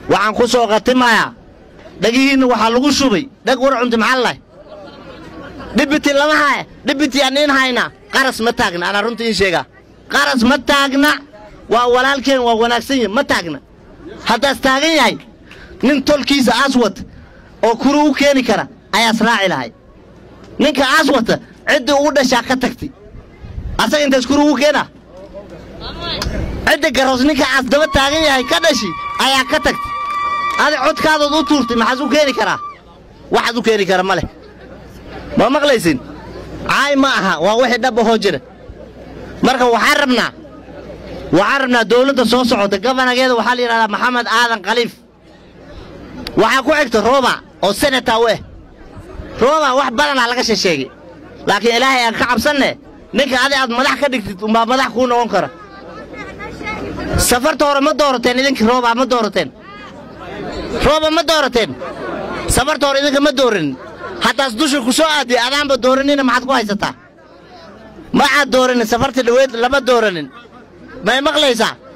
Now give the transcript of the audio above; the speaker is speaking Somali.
waxaan ku soo khatimayaa dhagihiinna waxaa lagu shubay dhag war cunti maxaa lahay dhibiti lama haya dhibiti aan iin hayna qaras ma taagna anaa runta iin sheegaa qaras ma taagna waa walaalkeen waa wanaagsan yahi ma taagna haddaas taagan yahay nin tolkiisa aas wata oo kuri u keeni kara ayaas raaci lahay ninka aas wata ciddii ugu dhashaa ka tagtay asaga intaas kuri ugu keena cidda garoos ninka aas daba taagan yahay ka dhashi ayaa ka tagtay adi codkaadood u tuurtay maxaas u keeni karaa waxaad u keeni kara ma leh ma maqlaysin caay ma aha waa wixii dhab ahoo jira marka waxaan rabnaa waxaan rabnaa dawladda soo socota gabanageeda waxaa la yidhahdaa maxamed aadan khaliif waxaa ku xigta rooba oo senata u ah rooba wax badanaa laga shesheegay laakiin ilaahay aan ka cabsanne ninka adi aad madax ka dhigtid umbaa madax kuu noqon kara safarta hore ma doorateen idinkii rooba ma doorateen rooba ma doorateen safarta hore idinka ma dooranin haddaas dusha ku soo aadiya adaanba dooranina maxaad ku haysataa ma aad dooranin safarta dhaweed lama dooranin may maqlaysaa